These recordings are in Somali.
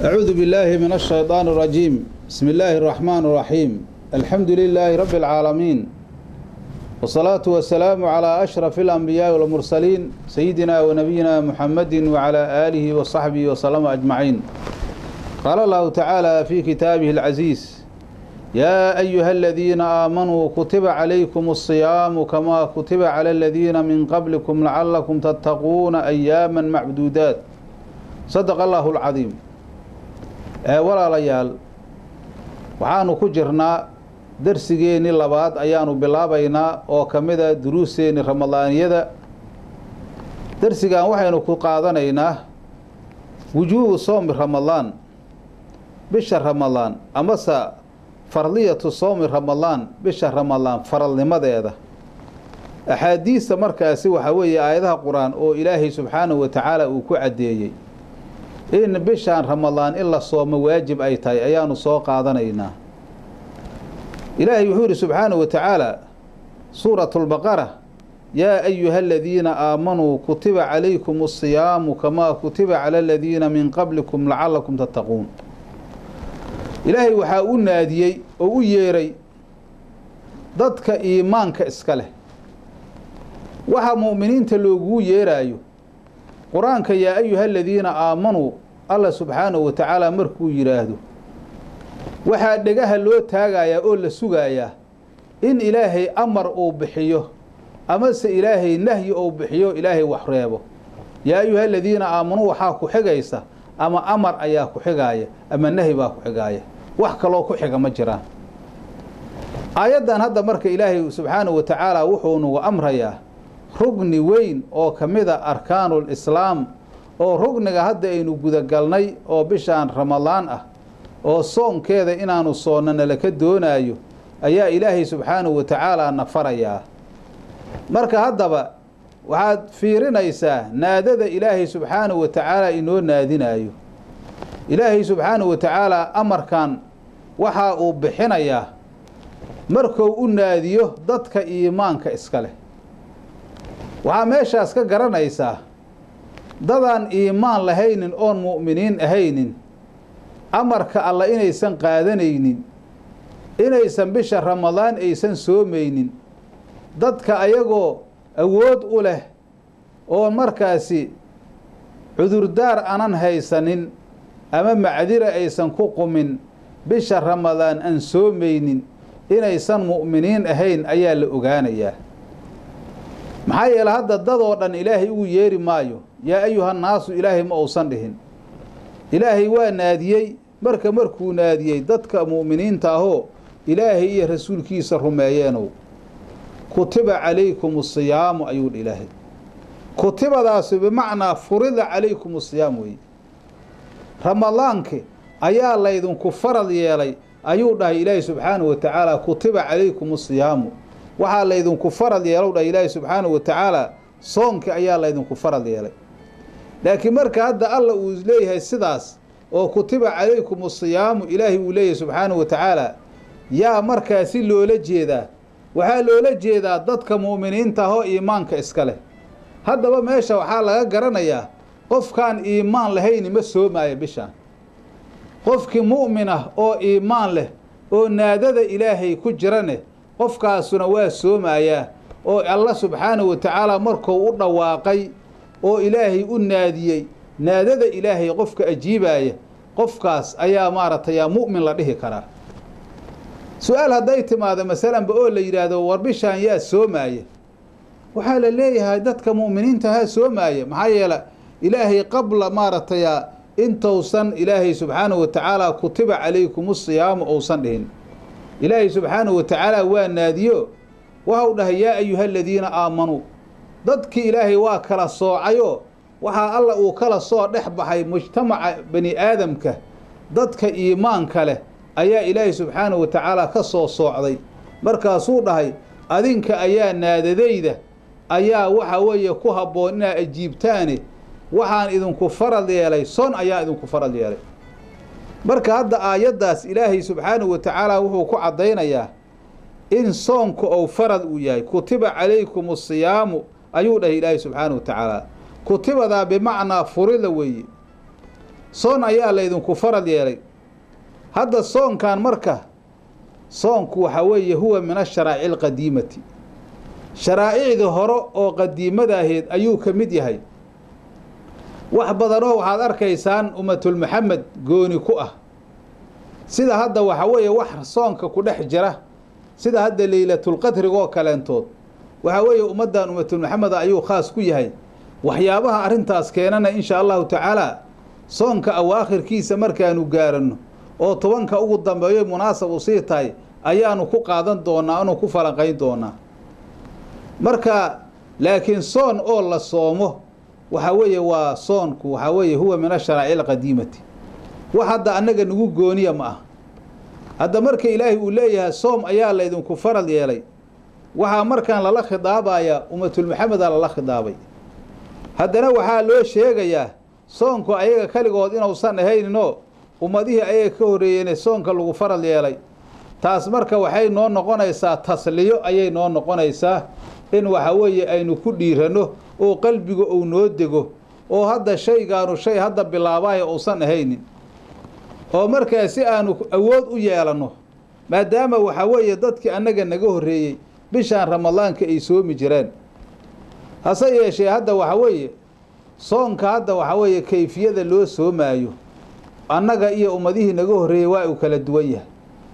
أعوذ بالله من الشيطان الرجيم بسم الله الرحمن الرحيم الحمد لله رب العالمين والصلاة والسلام على أشرف الأنبياء والمرسلين سيدنا ونبينا محمد وعلى آله وصحبه وسلم أجمعين قال الله تعالى في كتابه العزيز يا أيها الذين آمنوا كتب عليكم الصيام كما كتب على الذين من قبلكم لعلكم تتقون أياما معدودات صدق الله العظيم walaalayaal waxaanu ku jirnaa darsigeennii labaad ayaanu bilaabaynaa oo ka mid a duruusteennii ramadaaniyada darsigan waxaynu ku qaadanaynaa wujuubu soomi ramadaan bisha ramadaan amase fardiyatu soomi ramadaan bisha ramadaan faralnimadeeda axaadiista markaasi waxaa weeye aayadaha qur-aan oo ilaahay subxaanahu wa tacaala uu ku caddeeyey in bishaan ramadaan in la soomo waajib ay tahay ayaanu soo qaadanaynaa ilaahay wuxuu yidhi subxaanahu wa tacaala suuratu lbaqara yaa ayuha aladiina aamanuu kutiba calaykum asiyaamu kamaa kutiba cala aladiina min qablikum lacalakum tattaquun ilaahay waxaa u naadiyey oo u yeeray dadka iimaanka iska leh waxa mu'miniinta loogugu yeeraayo qur-aanka yaa ayuha aladiina aamanuu alla subxaanahu wa tacaala markuu yidhaahdo waxaa dhegaha loo taagayaa oo la sugayaa in ilaahay amar uu bixiyo amase ilaahay nahyi uu bixiyo ilaahay wax reebo yaa ayuha aladiina aamanuu waxaa ku xigaysa ama amar ayaa ku xigaaya ama nahi baa ku xigaaya wax kaloo ku xiga ma jiraan aayaddan hadda marka ilaahay subxaanahu wa tacaala wuxuu nagu amrayaa rugni weyn oo ka mid a arkaanul islaam oo rugniga hadda aynu gudagalnay oo bishaan ramadaan ah oo soonkeeda inaanu soonna nalaka doonaayo ayaa ilaahay subxaanahu wa tacaala na farayaa marka haddaba waxaad fiirinaysaa naadada ilaahay subxaanahu wa tacaala inoo naadinaayo ilaahay subxaanahu wa tacaala amarkan waxaa uu bixinayaa markuu u naadiyo dadka iimaanka iska leh waxaa meeshaas ka garanaysaa dadaan iimaan lahaynin oon mu'miniin ahaynin amarka alla inaysan qaadanaynin inaysan bisha ramadaan aysan soomaynin dadka ayagoo awood u leh oon markaasi cudurdaar anan haysanin ama macdira aysan ku qumin bisha ramadaan aan soomaynin inaysan mu'miniin ahayn ayaa la ogaanayaa maxaa yeele hadda dadoo dhan ilaahay ugu yeeri maayo yaa ayuhannaasu ilaahay ma uusan dhihin ilaahay waa naadiyey marka markuu naadiyey dadka mu'miniinta ahoo ilaahay iyo rasuulkiisa rumeeyeenow kutiba calaykum asiyaamu ayuu dhi ilaahay kutibadaasi bimacnaa furida calaykum asiyaam weeye ramadaanki ayaa laydinku farad yeelay ayuu dhahay ilaahay subxaanahu wa tacaala kutiba calaykum asiyaamu waxaa laydinku farad yeelow dhah ilaahi subxaanahu wa tacaala soonki ayaa laydinku farad yeelay laakiin marka hadda alla uu leeyahay sidaas oo kutiba calaykum asiyaamu ilaahay uu leeyahay subxaanahu wa tacaala yaa markaasi loola jeedaa waxaa loola jeedaa dadka mu'miniinta ahoo iimaanka iska leh haddaba meesha waxaa laga garanayaa qofkaan iimaan lahayni ma soomaayo bishaan qofkii mu'min ah oo iimaan leh oo naadada ilaahay ku jirane qofkaasuna waa soomayaa oo alla subxaanahu wa tacaala markuu u dhawaaqay oo ilaahay u naadiyey naadada ilaahay qofka ajiibaaya qofkaas ayaa maaragtay yaa mu'min la dhihi karaa su-aal hadday timaado masalanba oo la yidhaahdo war bishaan yaa soomaaya waxaa la leeyahay dadka mu'miniinta haa soomaaya maxaa yeele ilaahay qabla maaragtaya intousan ilaahay subxaanahu wa tacaala kutiba calaykum usiyaamu ousan dhihin ilaahay subxaanahu wa tacaala waa naadiyo waxau dhahay yaa ayuha aladiina aamanuu dadkii ilaahay waa kala soocayoo waxaa alla uu kala soo dhex baxay mujtamaca bani aadamka dadka iimaanka leh ayaa ilaahay subxaanahu wa tacaala ka soo soocday markaasuu dhahay adinka ayaa naadadayda ayaa waxa weeye ku habboon inaad ajiibtaane waxaan idinku farad yeelay son ayaa idinku farad yeelay marka hadda aayaddaas ilaahay subxaanahu wa tacaala wuxuu ku caddaynayaa in soonku ou farad uu yahay kutiba calaykum asiyaamu ayuu dhahay ilaahay subxaanahu wa tacaala kutibadaa bimacnaa furida weeye soon ayaa laydinku farad yeelay hadda soonkan marka soonku waxaa weeye huwa min asharaa'ici alqadiimati sharaa'icdii hore oo qadiimada ahayd ayuu ka mid yahay wax badanoo waxaad arkaysaan ummatulmuxamed gooni ku ah sida hadda waxaa weeye wax soonka ku dhex jira sida hadda leylatulqadrigoo kaleentood waxaa weeye ummaddan ummatulmuxameda ayuu khaas ku yahay waxyaabaha arrintaas keenana insha allahu tacaala soonka awaakhirkiisa markaanu gaaranno oo tobanka ugu dambeeyo munaasab u sii tahay ayaanu ku qaadan doonaa anu ku falanqayn doonaa marka laakiin soon oo la soomo waxaa weeye waa soonku waxaa weeye huwa min asharaa'ici alqadiimati wax hadda annaga nagu gooniya ma ah hadda marka ilaahay uu leeyahay soom ayaa laydinku farad yeelay waxaa markaan lala khidaabayaa ummatulmuxameda lala khidaabay haddana waxaa loo sheegayaa soonku ayaga keligood inuusan ahayninoo ummadihii ayaga ka horreeyeen soonka lagu farad yeelay taas marka waxay noo noqonaysaa tasliyo ayay noo noqonaysaa in waxa weeye aynu ku dhiiranno oo qalbiga uu noo dego oo hadda shaygaanu shay hadda bilaabaayo uusan ahaynin oo markaa si aanu awood u yeelanno maadaama waxaa weeye dadkii annaga naga horreeyey bishaan ramadaanka ay soomi jireen hase yeeshee hadda waxaa weeye soonka hadda waxaa weeye kayfiyada loo soomaayo annaga iyo ummadihii naga horreeyey waa uu kala duwan yahay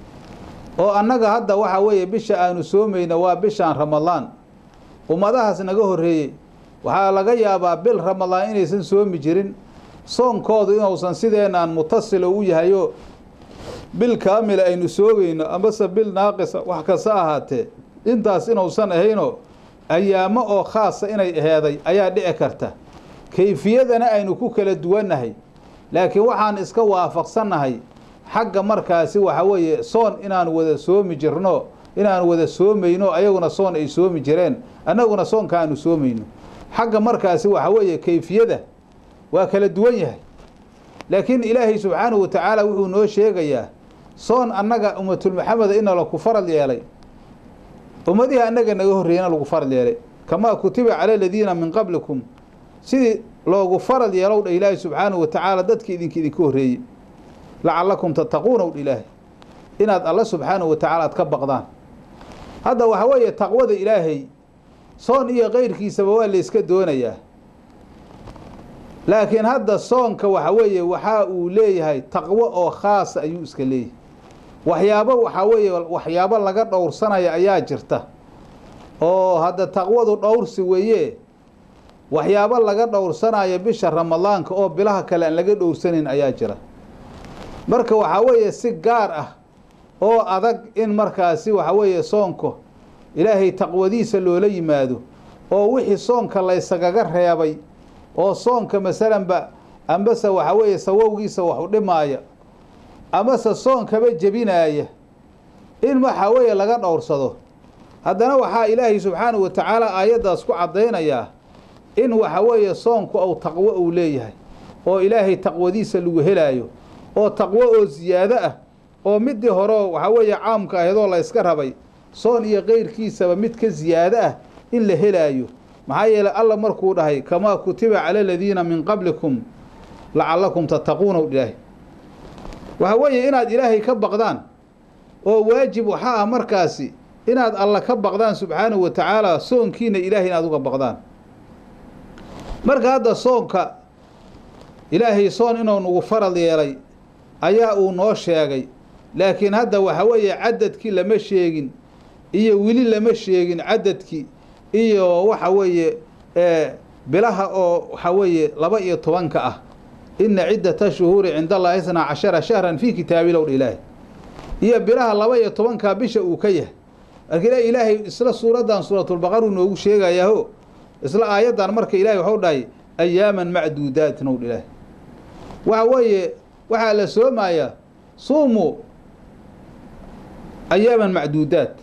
oo annaga hadda waxaa weeye bisha aanu soomayna waa bishaan ramadaan ummadahaas naga horreeyey waxaa laga yaabaa bil ramadaan inaysan soomi jirin soonkoodu inuusan sideenaan mutasilo u yahayo bil kaamila aynu soogayno amase bil naaqisa wax kasta ahaatee intaas inuusan ahaynoo ayaamo oo khaasa inay aheeday ayaa dhici karta kayfiyadana aynu ku kala duwannahay laakiin waxaan iska waafaqsannahay xagga markaasi waxa weeye soon inaan wada soomi jirno inaan wada soomayno ayaguna soon ay soomi jireen annaguna soonka aanu soomayno xagga markaasi waxa weeye kayfiyada waa kala duwan yahay laakiin ilaahay subxaanahu wa tacaala wuxuu noo sheegayaa soon annaga ummatulmuxameda ina laku farad yeelay ummadihii annaga naga horreeyana lagu farad yeelay kamaa kutiba cala aladiina min qablikum sidii loogu farad yeelow dha ilaahay subxaanahu wa tacaala dadkii idinka idinka horreeyey lacallakum tattaquuna wdha ilaahay inaad alla subxaanahu wa tacaala aad ka baqdaan hadda waxaa weeye taqwada ilaahay soon iyo keyrkiisaba waa layska doonayaa laakiin hadda soonka waxa weeye waxaa uu leeyahay taqwo oo khaasa ayuu iska leeyahay waxyaabo waxaa weeye waxyaabo laga dhowrsanaya ayaa jirta oo hadda taqwadu dhowrsi weeye waxyaabo laga dhowrsanayo bisha ramadaanka oo bilaha kale aan laga dhowrsanayn ayaa jira marka waxaa weeye si gaar ah oo adag in markaasi waxa weeye soonka ilaahay taqwadiisa loola yimaado oo wixii soonka laysagaga reebay oo soonka masalanba ambase waxa weeye sawowgiisa wax u dhimaaya amase soonkaba jebinaaya in waxaa weeye laga dhowrsado haddana waxaa ilaahay subxaanahu wa tacaala aayaddaas ku caddaynayaa in waxa weeye soonku ou taqwo uu leeyahay oo ilaahay taqwadiisa lagu helaayo oo taqwo oo siyaado ah oo midii horeo waxaa weeye caamka ahaydoo la yska rabay soon iyo keyrkiisaba mid ka siyaado ah in la helaayo maxaa yeelay alla markuu dhahay kamaa kutiba cala aladiina min qablikum lacallakum tattaquuna ilaahay waxa weeye inaad ilaahay ka baqdaan oo waajib waxaa ah markaasi inaad alla ka baqdaan subxaanahu wa tacaala soonkiina ilaahay inaad uga baqdaan marka hadda soonka ilaahay soon inuu nagu farad yeelay ayaa uu noo sheegay laakiin hadda waxa weeye cadadkii lama sheegin iyo weli lama sheegin cadadkii iyo waxa weeye bilaha oo waxa weeye laba iyo tobanka ah ina ciddata shuhuuri cinda allahi isnaa cashara shahran fii kitaabilow dha ilaahay iyo bilaha laba iyo tobankaa bisha uu ka yahay marka ilaahay isla suuraddan suuratulbaqar uu noogu sheegayaho isla aayaddan marka ilahay waxuu dhahay ayaaman macduudaatin ow dha ilaahay waxa weeye waxaa la soomayaa suumu ayaaman macduudaat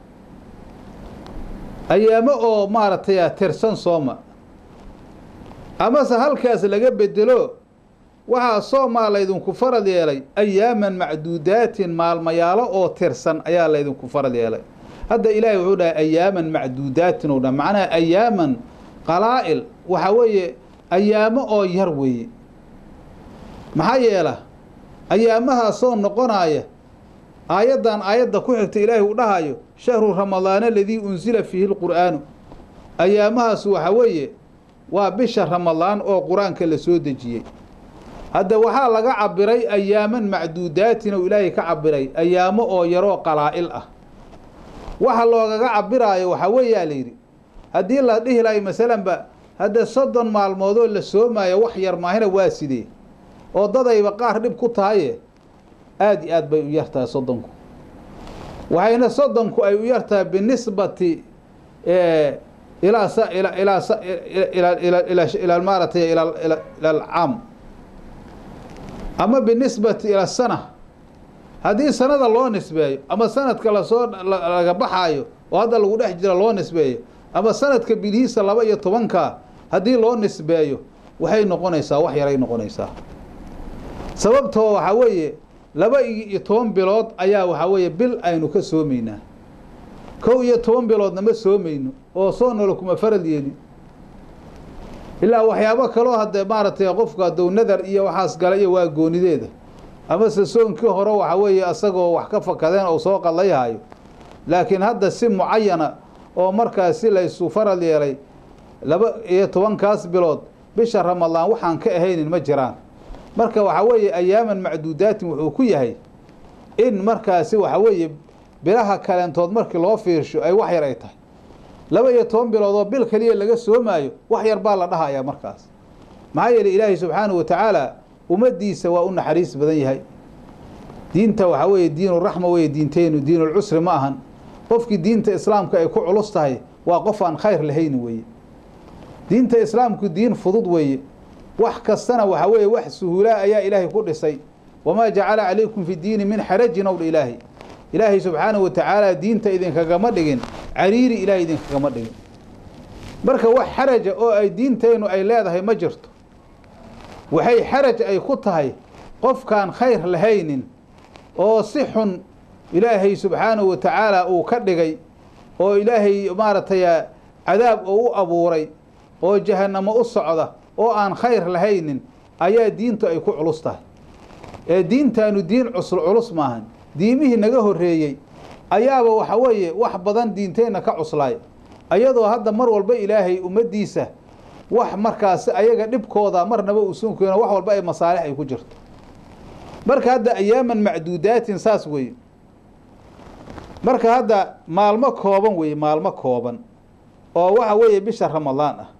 ayaamo oo maaragtay tirsan sooma amase halkaas laga bedelo waxaa soomaa laydinku farad yeelay ayaaman macduudaatin maalmayaalo oo tirsan ayaa laydinku farad yeelay hadda ilaahay wuxuu dhahay ayaaman macduudaatin ou dha macnaha ayaaman qalaa'il waxaa weeye ayaamo oo yar weeye maxaa yeela ayaamahaasoo noqonaya aayaddan aayadda ku xigta ilaahay uu dhahayo shahru ramadaana aladii unsila fiihi lqur'aanu ayaamahaas waxa weeye waa bisha ramadaan oo qur-aanka la soo dejiyey hadda waxaa laga cabiray ayaaman macduudaatin oo ilaahay ka cabiray ayaamo oo yaroo qalaa'il ah waxa loogaga cabiraayo waxaa weeyaa la yidhi haddii la dhihi lahay masalanba hadda soddon maalmoodoo la soomaayo wax yar maahina waa sidee oo dadayba qaar dhib ku tahaye aada iyo aad bay u yartahay soddonku waxayna soddonku ay u yartahay binisbati ilaa sa ila ilaa sa ila ila ila ila maaratay ila ila ila alcaam ama binisbati ila sana haddii sanada loo nisbeeyo ama sanadka lasoo laga baxaayo oo hadda lagu dhex jira loo nisbeeyo ama sanadka bilihiisa laba iyo tobanka haddii loo nisbeeyo waxay noqonaysaa wax yaray noqonaysaa sababtoo waxaa weeye laba iyo toban bilood ayaa waxaa weeye bil aynu ka soomaynaa kow iyo toban biloodna ma soomayno oo soonnala kuma farad yeelin ilaa waxyaabo kaloo haddee maaragtay qofka hadduu nadar iyo waxaas gala iyo waa goonideeda amase soonkii hore waxa weeye asagoo wax ka fakadeen ou soo qadlayhayo laakiin hadda si mucayana oo markaas si laysu farad yeelay laba iyo tobankaas bilood bisha ramadaan waxaan ka ahaynin ma jiraan marka waxaa weeye ayaaman macduudaatin wuxuu ku yahay in markaasi waxa weeye bilaha kaleentood markii loo fiirsho ay wax yar ay tahay laba iyo toban bilood oo bil keliya laga soomaayo wax yar baa la dhahayaa markaas maxaa yeeley ilaahay subxaanahu wa tacaala ummaddiisa waa u naxariis badan yahay diinta waxaa weeye diinuraxma weeye diinteynu diinulcusri ma ahan qofkii diinta islaamka ay ku culus tahay waa qof aan khayr lahayn weeye diinta islaamku diin fudud weeye wax kastana waxaa weeye wax suhuulaa ayaa ilaahay ku dhisay wamaa jacala calaykum fi diini min xarajin ow dha ilaahay ilaahay subxaanahu wa tacaala diinta idinkagama dhigin cariiri ilaahay idinkagama dhigin marka wax xaraja oo ay diinteennu ay leedahay ma jirto waxay xaraj ay ku tahay qofkaan khayr lahaynin oo si xun ilaahay subxaanahu wa tacaala uu ka dhigay oo ilaahay maaragtay cadaab oo u abuuray oo jahannamo u socda oo aan khayr lahaynin ayaa diintu ay ku culus tahay ee diintaanu diin cusul culus maahan diimihii naga horreeyey ayaaba waxa weeye wax badan diinteenna ka cuslaay ayadoo hadda mar walba ilaahay ummaddiisa wax markaasi ayaga dhibkooda marnaba uusan keeno wax walba ay masaalix ay ku jirto marka hadda ayaaman macduudaatin saas weeye marka hadda maalmo kooban weeye maalmo kooban oo waxa weeye bisha ramadaan ah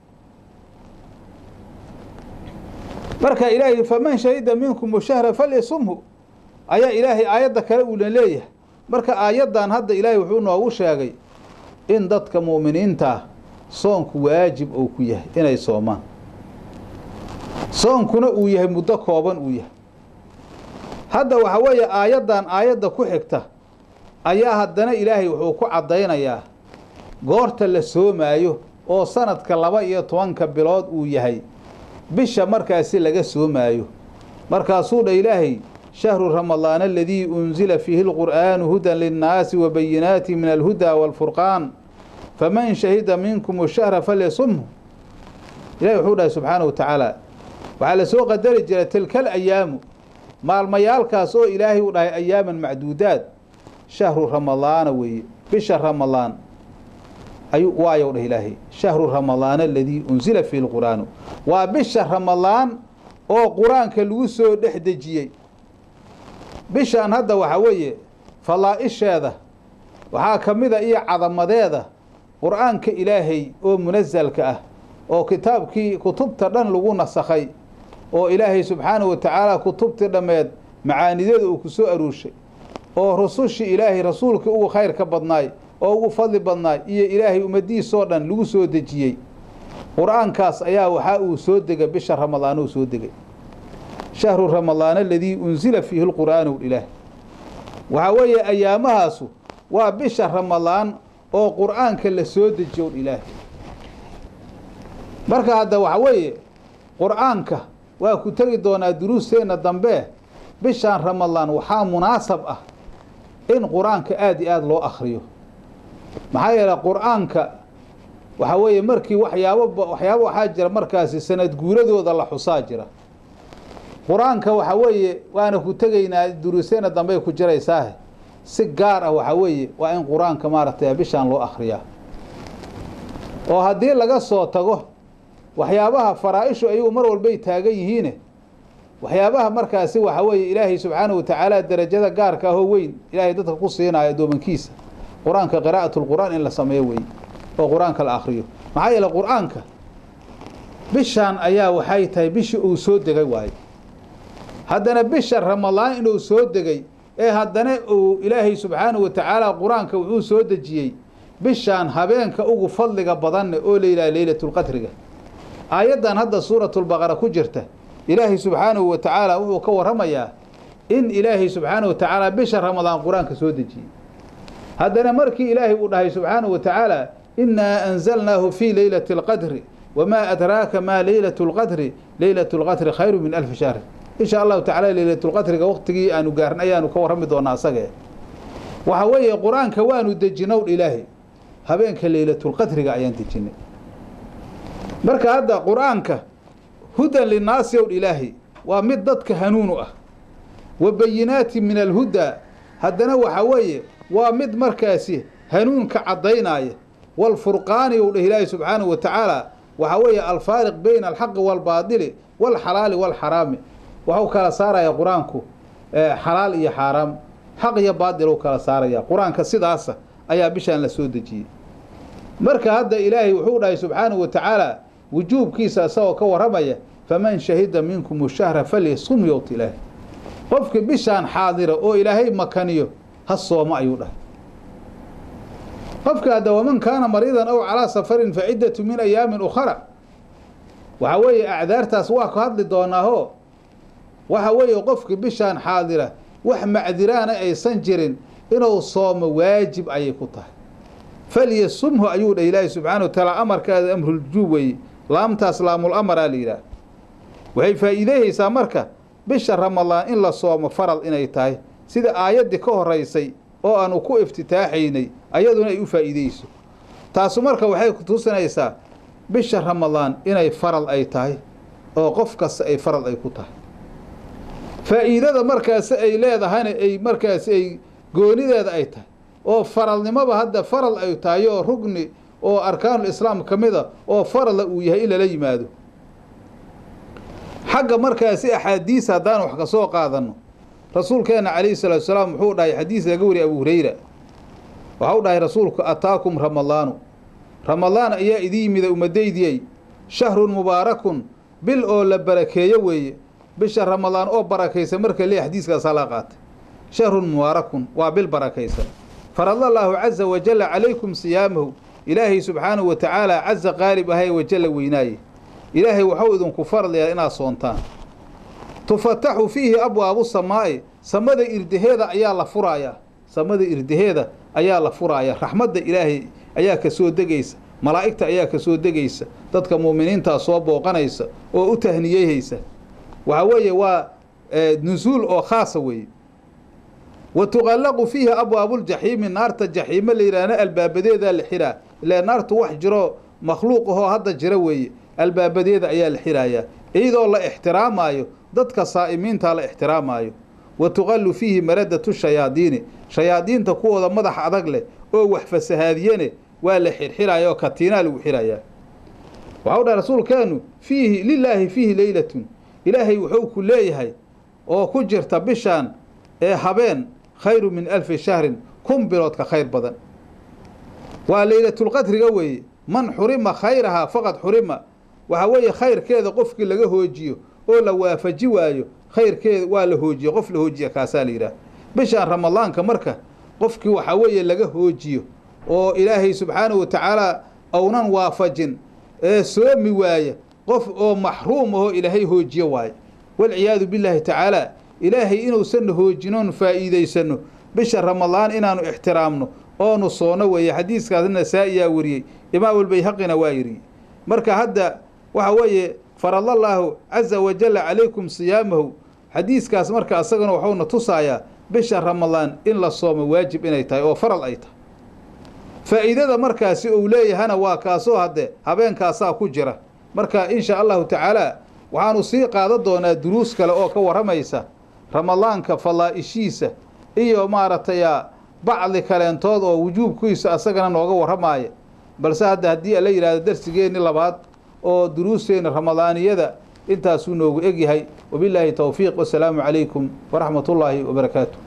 marka ilaahay faman shahida minkum shahra falyasumhu ayaa ilaahay aayadda kale uuna leeyahay marka aayaddan hadda ilaahay wuxuu noogu sheegay in dadka mu'miniinta ah soonku waajib uu ku yahay inay soomaan soonkuna uu yahay muddo kooban uu yahay hadda waxa weeye aayaddan aayadda ku xigta ayaa haddana ilaahay wuxuu ku caddaynayaa goorta la soomaayo oo sanadka laba iyo tobanka bilood uu yahay bisha markaasi laga soomaayo markaasuu dha ilaahay shahru ramadaan aladii unsila fiihi lqur'aanu hudan linnaasi wa bayinaati min alhudaa waalfurqaan faman shahida minkum shahra falyasumhu ilahi wuxuu dhahay subxaanahu wa tacaala waxaa la soo qadari jiray tilkal ayaamu maalmayaalkaas oo ilaahay u dhahay ayaaman macduudaad shahru ramadaana weeye bisha ramadaan ayuu waayow dhah ilaahay shahru ramadaan aladii unsila fiihi lqur'aanu waa bisha ramadaan oo qur-aanka lagu soo dhex dejiyey bishaan hadda waxaa weeye falaa'isheeda waxaa ka mida iyo cadamadeeda qur-aanka ilaahay oo munasalka ah oo kitaabkii kutubta dhan lagu nasakhay oo ilaahay subxaanahu wa tacaala kutubtii dhammeed macaanideeda uu ku soo aruurshay oo rusushii ilaahay rasuulkii ugu khayr ka badnaay oo ugu fadli badnaay iyo ilaahay ummadiisoo dhan lagu soo dejiyey qur-aankaas ayaa waxaa uu soo degay bisha ramadaan uu soo degay shahru ramadaan aladii unsila fiihi lqur'aanu ilaah waxaa weeye ayaamahaasu waa bisha ramadaan oo qur'aanka la soo dejiyo ilaah marka hadda waxa weeye qur'aanka waa ku tegi doonaa duruusteenna dambe bishaan ramadaan waxaa munaasab ah in qur-aanka aada iyo aada loo akhriyo maxaa yeeley qur-aanka waxaa weeye markii waxyaabo waxyaabo waxaa jira markaasi sanad guuradooda la xusaa jira qur-aanka waxa weeye waana ku tegaynaa duruuseena dambey ku jiraysaahe si gaar ah waxa weeye waa in qur-aanka maaragtay bishaan loo akhriyaa oo haddii laga soo tago waxyaabaha faraa-ishu ayagu mar walbay taagan yihiine waxyaabaha markaasi waxa weeye ilaahay subxaanahu watacaala derajada gaarka ahoo weyn ilaahay dadka ku siinayo addoomankiisa qur-aanka qiraa'atulqur'aan in la sameeyo weeye oo qur-aanka la akhriyo maxaa yeele qur-aanka bishaan ayaa waxay tahay bishii uu soo degay waayo haddana bisha ramadaan inuu soo degay ee haddana uu ilaahay subxaanahu watacaala qur-aanka wuxuu soo dejiyey bishaan habeenka ugu fadliga badanne oo la yidhaha leylatulqadriga aayaddan hadda suuratulbaqara ku jirta ilaahay subxaanahu wa tacaala wuxuu ka warramayaa in ilaahay subxaanahu wa tacaala bisha ramadaan qur-aanka soo dejiyey haddana markii ilaahay uu dhahay subxaanahu wa tacaala innaa anzalnaahu fii leylati alqadri wamaa adraaka maa leylatu lqadri leylatu lqadri khayru min alfi shahri insha allahu tacala leylatulqadriga waqtigii aanu gaarin ayaanu ka warrami doonaa asagee waxa weeye qur-aanka waanu dejinowdh ilaahay habeenka leylatulqadriga ayaan dejinay marka hadda qur-aanka hudan linnaasi ow ilaahay waa mid dadka hanuunu ah wa bayinaati min alhudaa haddana waxa weeye waa mid markaasi hanuunka caddaynaya walfurqaani ou dheh ilaahi subxaanahu wa tacaala waxa weeye alfaariq bayna alxaqi waalbaadili waalxalaali waalxaraami waxuu kala saaraya qur-aanku xalaal iyo xaaraam xaq iyo baadil u kala saaraya qur-aanka sidaasa ayaa bishaan la soo dejiyey marka hadda ilaahay wuxuu dhahay subxaanahu wa tacaala wujuubkiisa isagoo ka warramaya faman shahida minkum shahra falyasum yowt ilaahi qofkii bishaan xaadira oo ilaahay makaniyo ha sooma ayuu dhahay qofka hadda waman kaana mariidan aw calaa safarin fa ciddatu min ayaamin ukhara waxa weeye acdaartaas waa ka hadli doonaaho waxa weeye qofkii bishaan xaadira wax macdiraana aysan jirin inuu soomo waajib ayay ku tahay falyasumhu ayuu dhah ilaahi subxaana wa tacaala amarkaada amruljuub weeye laamtaas laamul amaraa la yidhaah waxay faa'iideyhaysaa marka bisha ramadaan in la soomo faral inay tahay sida aayaddii ka horaysay oo aanu ku iftitaaxaynay ayaduna ay u faa'iideyso taasu marka waxay kutusinaysaa bisha ramadaan inay faral ay tahay oo qof kasta ay faral ay ku tahay faa'iidada markaasi ay leedahayna ay markaasi ay goonideeda ay tahay oo faralnimoba hadda faral ay tahay oo rugni oo arkaanul islaam ka mida oo farala uu yahay in lala yimaado xagga markaasi axaadiis haddaan wax ka soo qaadanno rasuulkeenna calayhi salaatu salaam wuxuu dhahay xadiis laga wariyay abu hurayra waxau dhahay rasuulku ataakum ramadaanu ramadaan ayaa idin yimida ummaddaydiyey shahrun mubaarakun bil oo la barakeeyo weeye bisha ramadaan oo barakaysan marka lee xadiiskaasaa la qaatay shahrun mubaarakun waa bil barakaysan faradallaahu caza wajalla calaykum siyaamahu ilaahay subxaanahu wa tacaala caza qaalib ahay wajalla weynaaye ilaahay waxuu idinku farlayaa inaad soontaan tufataxu fiihi abwaabu samaa'i samada irdaheeda ayaa la furayaa samada irdaheeda ayaa la furaaya raxmadda ilaahay ayaa ka soo degaysa malaa'igta ayaa ka soo degaysa dadka muuminiintaa soo booqanaysa oo u tahniyeyhaysa waxa weeye waa nusuul oo khaasa weeye wa tuqallaqu fiihi abwaabuljaxiimi naarta jaxiimo la yidhaahna albaabadeedaa la xiraa ilaa naartu wax jiro makhluuq ahoo hadda jira weeye albaabadeeda ayaa la xiraayaa iyadoo la ixtiraamaayo dadka saa'imiintaa la ixtiraamaayo wa tuqallu fiihi maradatu shayaadiini shayaadiinta kuwooda madax adag leh oo wax fasahaadiyene waa la xirxiraaya oo katiinaa lagu xirayaa waxau dhaha rasuulkeennu fiihi lilaahi fiihi leylatun ilaahay wuxuu ku leeyahay oo ku jirta bishaan ee habeen khayru min alfi shahrin kun bilood ka khayr badan waa leylatulqadriga weeye man xurima khayrahaa faqad xurima waxa weeye khayrkeeda qofkii laga hoojiyo oo la waafaji waayo khayrkeeda waa la hoojiyo qof la hoojiya kaasaa la yidhaah bishaan ramadaanka marka qofkii waxaa weeye laga hoojiyo oo ilaahay subxaanahu wa tacaala ounan waafajin ee soomi waaya qof oo maxruum ahoo ilaahay hoojiyo waayo walciyaadu billaahi tacaala ilaahay inuusanna hoojinoon faa'iidaysanno bisha ramadaan inaanu ixtiraamno oonu soono weeye xadiiskaas nasaa-iyaa wariyey imaamulbayhaqina waa yidhi marka hadda waxa weeye faradallaahu caza wajalla calaykum siyaamahu xadiiskaas marka asagana waxuuna tusaayaa bisha ramadaan in la soomo waajib inay tahay oo faral ay tahay faa'iidada markaasi uu leeyahana waa kaasoo hadde habeenkaasaa ku jira marka insha allahu tacaala waxaanu sii qaadan doonaa duruus kale oo ka warramaysa ramadaanka fadaa'ishiisa iyo maaragtay bacdi kaleentood oo wujuubkiisa asagana nooga warramaaya balse hadda haddii ala yidhahdo darsigeenni labaad oo duruusteenna ramadaaniyada intaasuu noogu egyahay wabilaahi towfiiq wasalaamu calaykum waraxmat ullaahi wabarakaatu